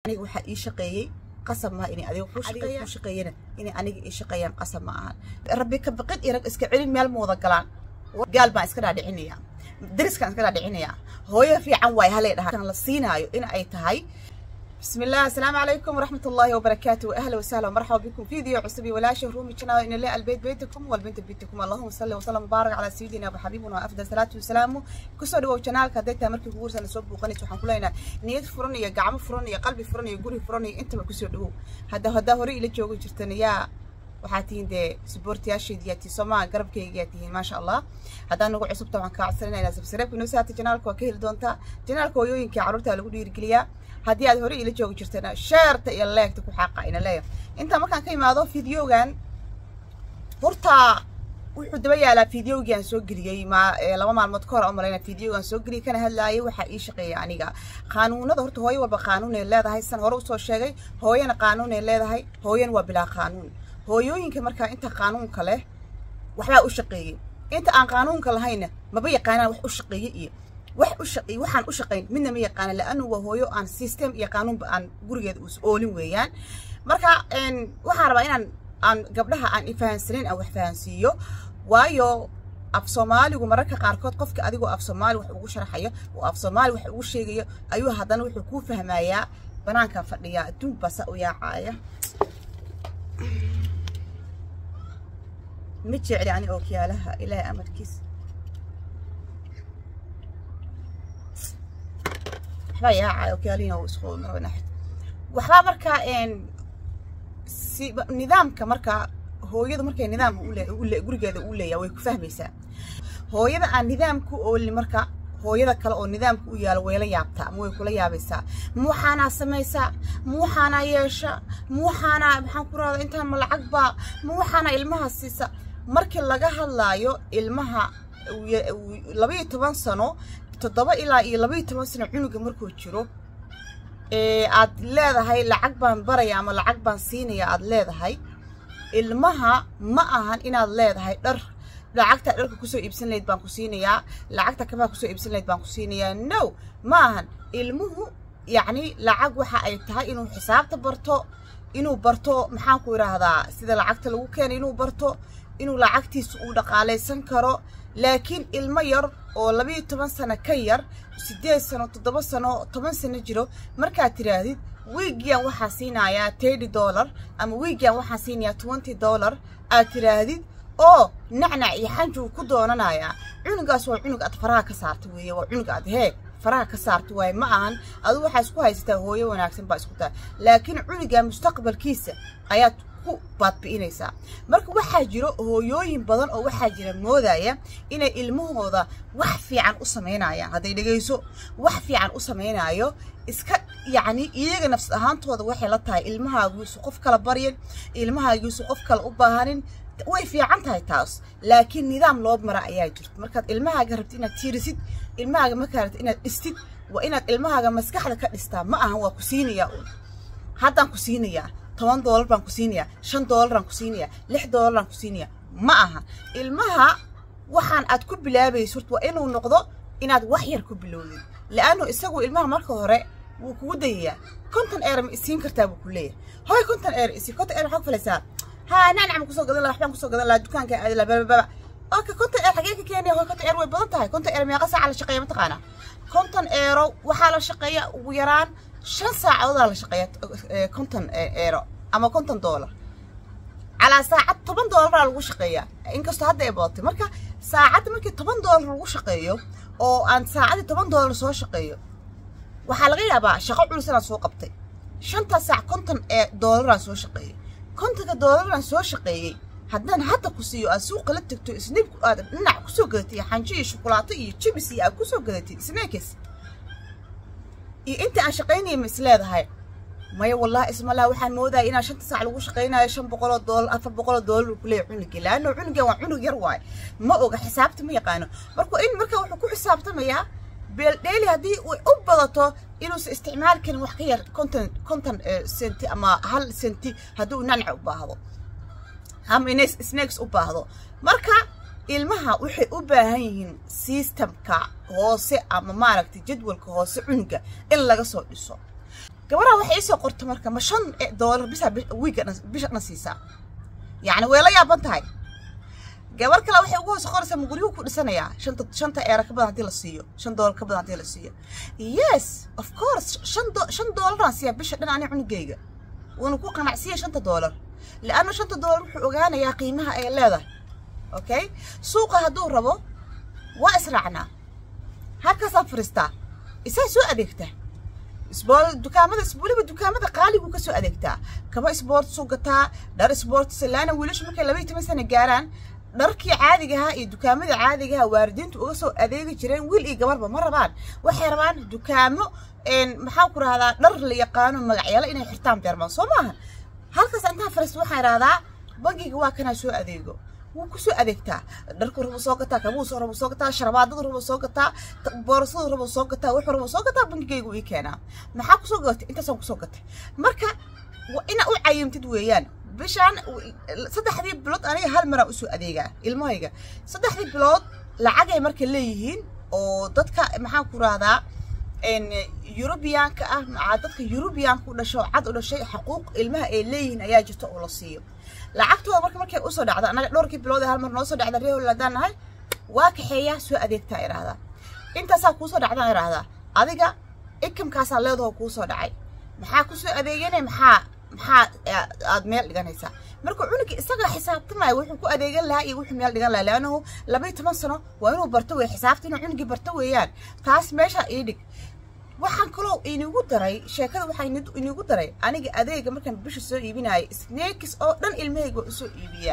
aniga waxaa ii shaqeeyey qasab maaha inay adiga ku shaqeeyana inay aniga ii shaqeeyaan qasab ma ahan rabbi ka baqid iyo rag iska celin meel ma wada galaan gaal baan iska dhaadhicinayaa dariskaan iska dhaadhicinayaa hooyo fiican waay halay dhahaa la siinaayo in ay tahay بسم الله السلام عليكم ورحمة الله وبركاته أهلا وسهلا ومرحبا بكم في فيديو عصبي ولا رومي قناة إن الله البيت بيتكم والبنت بيتكم اللهم صل وسلم وبارك على سيدنا وحبيبنا وأفضل صلاة وسلام كسر دو قناة كديتا مركي كورس أنا سوب وقنيت وحن كلنا نيت فرني يا قعم فرني يا قلبي فرني يا قولي فرني أنت ما كسر دو هذا هذا هوري اللي جوجو جرتني يا waxaa tihiin dee suboortiyaasheediyaa tii soomaa garabkaygaa tihiin maasha allah haddaan nagu cusub tabaan kaa codsanayna subscribe inoo saata janaalka waa ka heli doontaa janaalka hooyooyinkai carruurta lagu dhiirigeliyaa haddii aad hore ila joogi jirtana sheerta iyo leegta ku xaaqa ina leeya intaa markaan ka imaado fideogan horta wuxuu daba yaalaa fideogii aan soo geliyey ma laba maalmood ka hor u malayna fideogaan soo geliyey kana hadlaayay waxaa ii shaqeeya aniga qaanuunada horta hooyo walba qaanuunay leedahay san hore usoo sheegay hooyana qaanuunay leedahay hooyana waa bilaa qaanuun hooyooyinka markaa inta qaanuunka leh waxbaa u shaqeeyey inta aan qaanuunka lahayna maba yaqaanaan wax u shaqeeye iyo wax u shaqeey waxaan u shaqayn midna ma yaqaana laanu waa hooyo aan system iyo qaanuunba aan gurigeeda us oolin weeyaan marka waxaan rabaa inaan aan gabdhaha aan ifahansanayn aan wax fahansiiyo waayo af soomaaligu mararka qaarkood qofka adigoo af soomaali wax ugu sharaxayo oo af soomaali wax ugu sheegayo ayuu haddana wuxuu kuu fahmayaa banaankan fadhiyaa adduun basa u yaacaaya ma jecli ani ookiyaalaha ilaahay amarkiis waxbaa yaacaya ookiyaalihiina uu isku naxid waxbaa markaa si nidaamka markaa hooyadu markay nidaam gurigeeda u leeyahay way ku fahmaysaa hooyada aan nidaamku oolin marka hooyada kale oo nidaamka u yaalo way la yaabtaa ama way kula yaabaysaa ma waxaanaa samaysaa ma waxaanaa yeesha ma waxaanaa maxaan ku rahda intaan ma lacag baa ma waxaanaa ilmaha siisa markii laga hadlaayo ilmaha labaiyo toban sano toddoba ilaa iyo labaiyo toban sano cunuga markuu jiro aad leedahay lacag baan baraya ama lacag baan siinaya aad leedahay ilmaha ma ahan inaad leedahay dhar lacagta dharka kusoo iibsan lahayd baan ku siinayaa lacagta kabaha kusoo iibsan lahayd baan ku siinayaa no ma ahan ilmuhu yacni lacag waxa ay tahay inuu xisaabta barto inuu barto maxaan ku idhaahdaa sida lacagta lagu keenay inuu barto inuu lacagtiisa uu dhaqaalaysan karo laakiin ilmo yar oo labayo toban sano ka yar siddeed sano toddoba sano toban sano jiro markaad tidhaahdid wiigiyan waxaa siinayaa thirty dollar ama wiigiyan waxaa siinayaa twenty dollar aad tidhaahdid oo nacnac iyo xanjuu ku doonanayaa cunugaas waa cunug aad faraha ka saarta weeye waa cunug aad heeg faraha ka saarta waaye ma ahan adu waxaa isku haysataa hooyo wanaagsan baa isku tahay laakiin cunuga mustaqbalkiisa ayaad ku baadbi'inaysaa marka waxaa jiro hooyooyin badan oo waxaa jira moodaya inay ilmahooda wax fiican u samaynayaan hadday dhegayso wax fiican u samaynayo iska yacni iyaga nafs ahaantooda waxay la tahay ilmahaagiisu qof kala baryan ilmahaagiisu qof kale u baahanin way fiican tahay taas laakiin nidaam loo mara ayaa jirta markaad ilmahaaga rabtid inaad tiirisid ilmahaaga markaa rabtid inaad dhistid waa inaad ilmahaaga maskaxda ka dhistaa ma ahan waa ku siinayaa un haddaan ku siinayaa toban doolar baan ku siinayaa shan doolaraan ku siinayaa lix doolaraan ku siinayaa ma aha ilmaha waxaan aad ku bilaabayso horta waa inuu noqdo inaad wax yar ku bilowdid la'annu isagu ilmaha marka hore wuu kugu dayayaa konton eer ma isiin kartaa buu ku leeyahay hoy konton eer isii konton eer maxaa ku falaysaa ها نعنع ما كسو قدن لا waxbaan kusoo gadan lahaa dukaanka aadi la baba okay konton eer xagee ka keenaya hoy konton eer way badan tahay konton eer meeqa saac la shaqeeya mataqaana konton eero waxaa la shaqeeya ugu yaraan shan saacadood la shaqeeya konton eero ama konton doolar calaa saacad toban doolar lagu shaqeeyaa inkastoo hadda ay badatay marka saacadda markii toban doolar lagu shaqeeyo oo aan saacadii toban doolar soo shaqeeyo waxaa laga yaabaa shaqo culus inaan soo qabtay shantaa saac konton ee doolaraan soo shaqeeyay kontonka doolaraan soo shaqeeyey haddaan hadda ku siiyo aad suuqa la tegto isniibku aad dhinac kusoo gadatid xanjo iyo shukulaato iyo jibis iyo aad kusoo gadatid snaakes iyo inta aan shaqaynaya ma is leedahay maya wallahi ismalaa waxaan moodaya inaan shanta saac lagu shaqaynayo shan boqoloo doolar afar boqoloo doolar uu kuleeyahay cunugii laanno cunugan waa cunug yar waaye ma oga xisaabta ma yaqaano marka in marka wuxuu ku xisaabtamayaa beeldheeli haddii ay u badato inuusan isticmaali karin wax ka yar konton konton senti ama hal senti haddii uu nanac u baahdo ama ines snakes u baahdo marka ilmaha waxay u baahan yihiin systemka hoose ama maaragtay jadwalka hoose cunuga in laga soo dhiso gabadha waxay isoo qorto marka ma shan doolar bisa wiiga bisha dhan siisaa yacni way la yaaban tahay gabar kale waxay ugu hoos qoraysaa ma guryuhu ku dhisanayaa shanta shanta eera ka badan haddii la siiyo shan doolar ka badan haddii la siiyo yes of course shan do shan doolaraan siiyaa bisha dhan ani cunugayga wuuna ku qanacsiya shanta doolar lianna shanta doolar wuxuu ogaanayaa qiimaha ay leedahay okay suuqa hadduu rabo waa israacnaa halkaasaad fadhiistaa isaa soo adeegtaa isbool dukaamada weliba dukaamada qaaliguu ka soo adeegtaa kaba isboortsuu gataa dhar isboortisa laana wiilashu markay laba iyo toban sana gaaraan dharkii caadigahaa iyo dukaamada caadigaha waalidiintu uga soo adeegi jireen wiil iyo gabarba ma rabaan waxay rabaan dukaamo maxaa ku rahdaa dhar la yaqaano magacyaalo inay xirtaan beermaan soo maaha halkaas intaan fariista waxaan idhahdaa bangiga waa kanaa soo adeego wuu kusoo adeegtaa dharku rabo soo gataa kabuusu rabo soo gataa sharabaadadu rabo soo gataa boorasadu rabo soo gataa wuxuu rabo soo gataa bangigaygu ii keenaa maxaa kusoo gatay intaasaan kusoo gatay marka ina u cayimtid weeyaan bishaan saddexdii bilood aniga hal maraan usoo adeegaa ilmahayga saddexdii bilood lacagay marka leeyihiin oo dadka maxaan ku rahdaa yurubiyaanka ah maa dadka yurubiyaanka u dhasho cad u dhashay xuquuq ilmaha ay leeyihiin ayaa jirta oo la siiyo lacagtooda marka markay usoo dhacda annaga dhowrkii bilood ee hal mar noo soo dhacda reehol haddaan nahay waa kaxeeyaa soo adeegtaa idhaahdaa intaasaa kuusoo dhacdaan idhaahdaa adiga ikamkaasaa leedahoo kuusoo dhacay maxaa kusoo adeegana maxaa maxaa aad meel dhiganaysaa marka cunuga isaga xisaabtamaya wuxuu ku adeegan lahaa iyo wuxuu meel dhigan lahaa leannahu labaiyo toban sano waa inuu barto wey xisaabta inuu cunugii barto weeyaan taas meesha ii dhig waxaan kaloo inigu daray sheekada waxaa inigu daray aniga adeega markaan bisha soo iibinaya snakis oo dhan ilmahayga waa usoo iibiyaa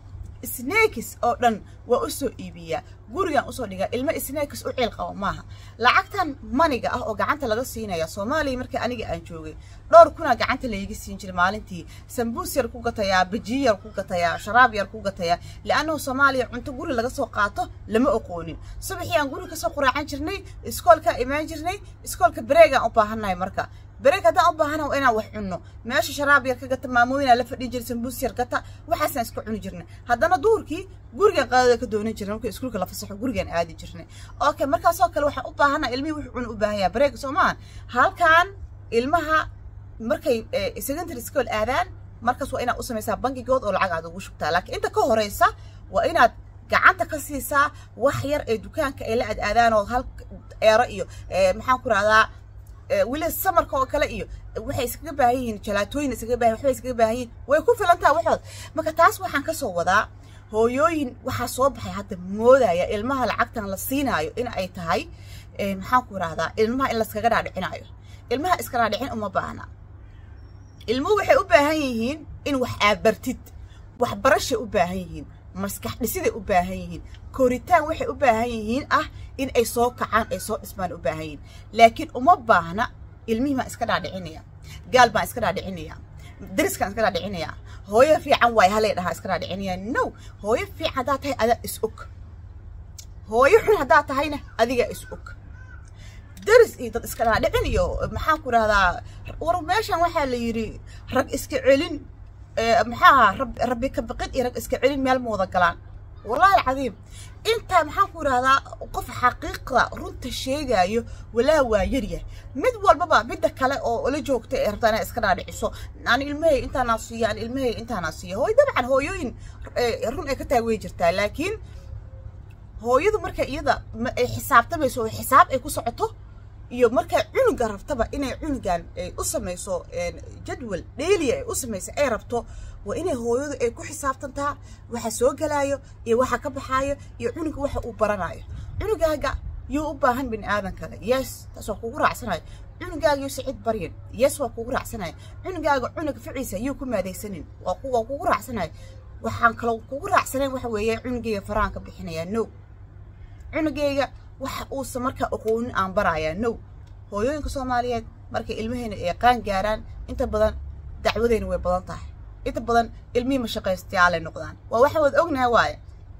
snakis oo dhan waa usoo iibiyaa gurigaan usoo dhigaa ilmo snakis u ciil qabo maaha lacagtan maniga ah oo gacanta laga siinaya soomaaliya markii aniga aan joogay dhowr kunaa gacanta layga siin jiray maalintii sambuus yar ku gatayaa bajiyi yar ku gatayaa sharaab yar ku gatayaa liannahu soomaaliya cunto guri laga soo qaato lama oqoonin subaxii aan guri kasoo quraacan jirnay iskoolkaa imaan jirnay iskoolka bareegaan u baahannahay marka bareeg haddaan u baahana waa inaan wax cunno meesha sharaab yar ka gata maamooyinaa la fadhin jiray sambuus yar gata waxaasaan iska cuni jirnay haddana duurkii gurigaan qaadada ka doonan jirnay marka iskuulka la fasaxo gurigaan aadi jirnay okay markaasoo kale waxaan u baahanaa ilmihii wuxuu cuni u baahan yahay bareega soo maahan halkan ilmaha markay secondary school aadaan markaas waa inaad u samaysaa bankigood oo lacag aad ugu shubtaa laakiin inta ka horeysa waa inaad gacanta ka siisaa wax yar ee dukaanka ay la ad aadaan oo hal eero iyo maxaan ku rahdaa weli samarka oo kale iyo waxay iskaga baahan yihiin jalaatooyin iskaga baahan waxbay iskaga baahan yihiin way ku filantaa waxood marka taas waxaan ka soo wadaa hooyooyin waxaa soo baxay hadda moodaya ilmaha lacagtan la siinaayo in ay tahay maxaan ku rahdaa ilmaha in laskaga dhaadhicinaayo ilmaha iska dhaadhicin uma baahna ilmuhu waxay u baahan yihiin in wax aabartid waxbarashay u baahan yihiin maskax dhisiday u baahan yihiin koritaan waxay u baahan yihiin ah in ay soo kacaan ay soo dhismaan u baahan yihiin laakiin uma baahna ilmihii baan iska dhaadhicinaya gaal baan iska dhaadhicinaya dariskaan iska dhaadhicinaya hooyo fiican waay halay dhahaa iska dhaadhicinaya no hooyo fiican haddaa tahay adaa is og hooyo xun haddaa tahayna adigaa is og daris iyo dad iska dhaadhicin iyo maxaan ku rahdaa war meeshan waxaa la yidhi rag iska celin maxaa rabbi ka biqid iyo rag iska celin meel ma wada galaan wallahi alcadiim intaa maxaan ku rahdaa qof xaqiiqda runta sheegaayo walaa waa yaryah mid walbaba midda kale oo la joogta ee rabtaa inaa iska dhaadhiciso aan ilmahay intaanaa siiya aan ilmahay intaanaa siiya hooy dabcan hooyooyin run ay ka tahay way jirtaa laakiin hooyadu marka iyada ay xisaabtamayso oo xisaab ay ku socoto iyo markaa cunuga rabtaba inay cunugan ay u samayso jadwal dheeliya ay u samayso ay rabto waa inay hooyadu ay ku xisaabtantaa waxa soo galaayo iyo waxa ka baxaayo iyo cunuga waxa uu baranayo cunugaaga yuu u baahan bini aadan kale yes taas waa kugu raacsanayo cunugaaga yuu sicid baryin yes waa kugu raacsanayo cunugaaga cunug ficiisa yuu ku maadaysanin waa kugu raacsanayo waxaan kaloo kugu raacsanayn waxa weeye cunugayga farahan ka bixinayaa no cunugayga waxa uusan markaa aqoonin aan barayaa no hooyooyinka soomaaliyeed markay ilmaheena ay qaan gaaraan inta badan dacwadeyna way badan tahay inta badan ilmihii mashaqaystayaalay noqdaan waa waxaan wada ognahay waaye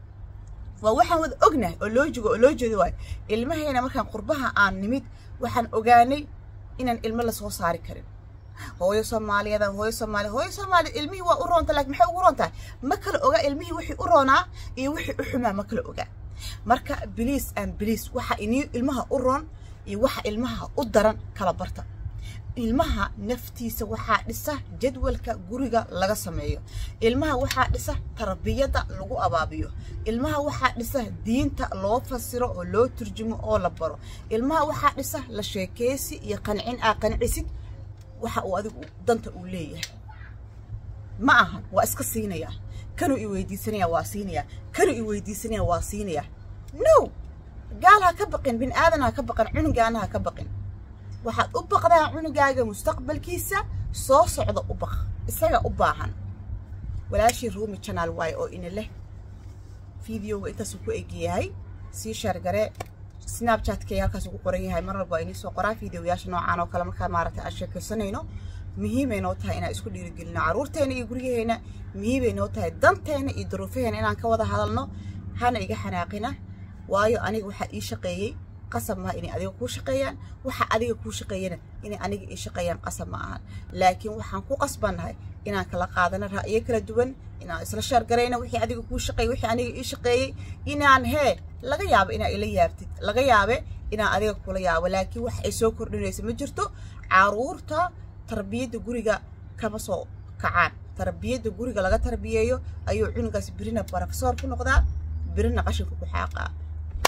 waa waxaan wada ognahay oo loo jogo oo loo jeedo waaye ilmaheena markaan qurbaha aan nimid waxaan ogaanay inaan ilmo lasoo saari karin hooyo soomaaliyeed hooyo soomaaliya hooyo soomaaliya ilmihii waa u roonta laakiin maxay ugu roon tahay ma kala ogaa ilmihii wixii u roonaa iyo wixii u xumaa ma kala ogaa marka biliis aan biliis waxa inii ilmaha u roon iyo waxa ilmaha u daran kala barta ilmaha naftiisa waxaa dhisa jadwalka guriga laga sameeyo ilmaha waxaa dhisa tarbiyadda lagu abaabiyo ilmaha waxaa dhisa diinta loo fasiro oo loo turjumo oo la baro ilmaha waxaa dhisa la sheekeysi iyo qancin aa qancisid waxa uu adigu danta uu leeyahay ma ahan waa iska siinayaa kanuu i weydiisanaya waa siinayaa kanuu i weydiisanaya waa siinayaa no gaal ha ka baqin bin aadan ha ka baqin cunugaana ha ka baqin waxaad u baqdaa cunugaaga mustaqbalkiisa soo socda u baq isaga u baahan walaashii ruumi janaal waaye oo ina leh fideoga intaasuu ku egyahay sii sheergare snabchatkay halkaas ugu qoran yahay mar walba inii soo qoraa fideoyaasha noocaan oo kale markaa maaragtay aan sheekaysanayno muhiimay noo tahay inaan isku dhiirigelino carruurteena iyo guryaheena muhiimay noo tahay danteena iyo duruufaheena inaan ka wada hadalno hana iga xanaaqina waayo aniga waxaa ii shaqeeyey qasab maaha inay adiga kuu shaqeeyaan waxa adiga kuu shaqeeyana inay aniga ii shaqeeyaan qasab ma ahan laakiin waxaan ku qasbannahay inaan kala qaadano ra'yo kala duwan inaan isla sheergarayno wixii adiga kuu shaqeeyey wixii aniga ii shaqeeyey inaan hee laga yaabo inaa ila yaabtid laga yaabe inaan adiga kula yaabo laakiin wax ay soo kordhinaysa ma jirto caruurta tarbiyadda guriga kama soo kacaan tarbiyadda guriga laga tarbiyeeyo ayuu cunugaas birina barofesoor ku noqdaa birina qashinka ku xaaqaa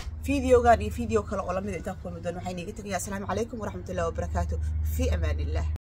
فيديو قال فيديو كلا ولا مدة تاكل مدن وحين يقول السلام عليكم ورحمة الله وبركاته في أمان الله